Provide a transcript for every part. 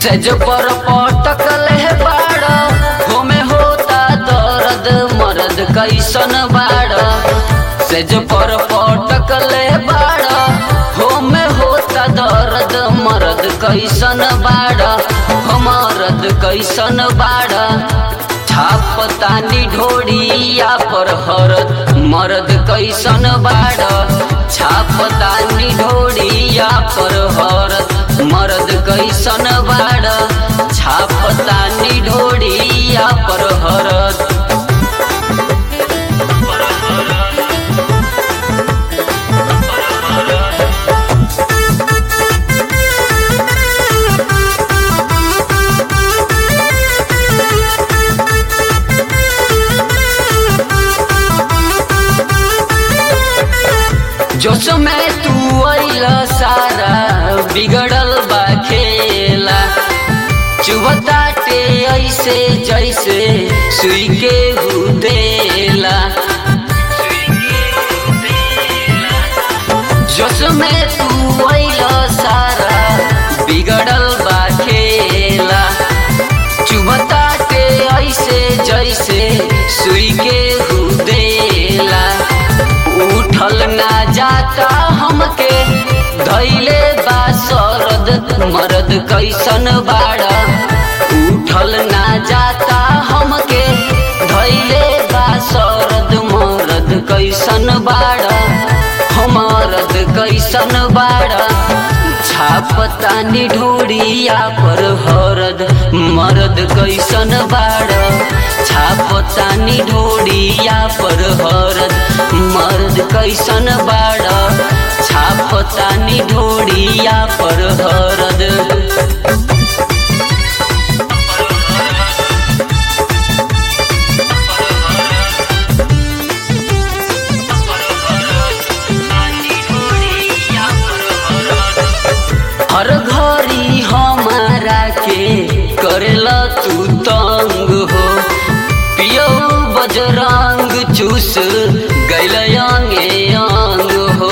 सेज पर पटकल है बाड़ होमे होता दर्द मर्द कैसन बाड़ सेज पर पटकल है बाड़ होमे होता दर्द मर्द कैसन बाड़ हो मर्द कैसन बाड़ छापतानी ढोड़िया पर हरद मर्द कैसन बाड़ छापतानी ढोड़िया पर हरद मर्द कैसन बाड़ छापतानी ढोड़िया पर हरद जोश में तू अइल सारा बिगड़ल बा खेला चुबताटे ऐसे जैसे सुई के हुदेला जोश में तू अइल सारा बिगड़ल बा खेला चुबताटे ऐसे जैसे सुई के हुदेला उठल ना जाता हमके धैले बा सरद मर्द कैसन बाड़ा उठल ना जाता हमके धैले बा सरद मर्द कैसन बाड़ा हमरद कैसन बाड़ा छापतानी ढोड़िया पर हरद मर्द कैसन बाड़ा छापतानी ढोड़िया पर हरद मर्द कैसन बाड़ा छापतानी ढोड़िया पर हरद हर घड़ी हमारा के करेला तू तंग हो पियो बजरंग चूस गैल अंगे अंग हो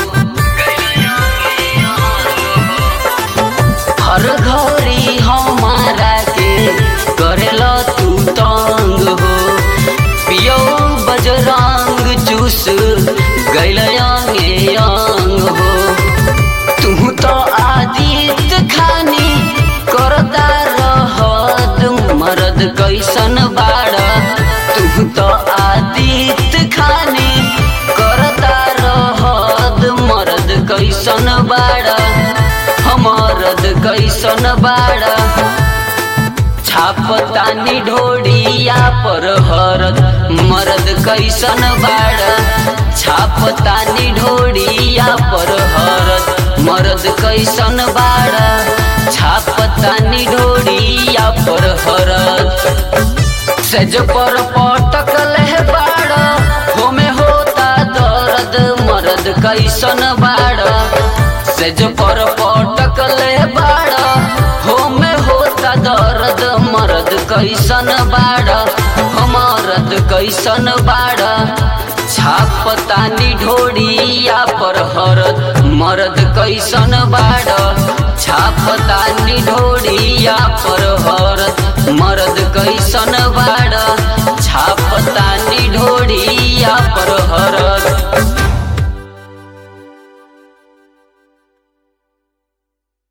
हर घड़ी हमारा के करेला तू तंग हो पियो बजरंग चूस गैल अंगे अंग हो तू तो आदित खानी करता रहत मर्द कैसन बाड़ा तू तो आदित खानी करता रहत मर्द कैसन बाड़ा हमरद कैसन बाड़ा छापतानी ढोड़िया पर हरद मर्द कैसन बाड़ा छापतानी ढोड़िया पर हरद मर्द कैसन बाड़ा छापतानी ढोड़िया पर हरद सेज पर पटकल है बाड़ा होमे होता दर्द मर्द कैसन बाड़ा सेज पर पटकल है बाड़ा होमे होता दर्द मर्द कैसन बाड़ा मर्द कैसन बाड़ा छापतानी ढोड़िया पर हरद मर्द कैसन बाड़ा छापतानी ढोड़िया पर हरद मर्द कैसन बाड़ा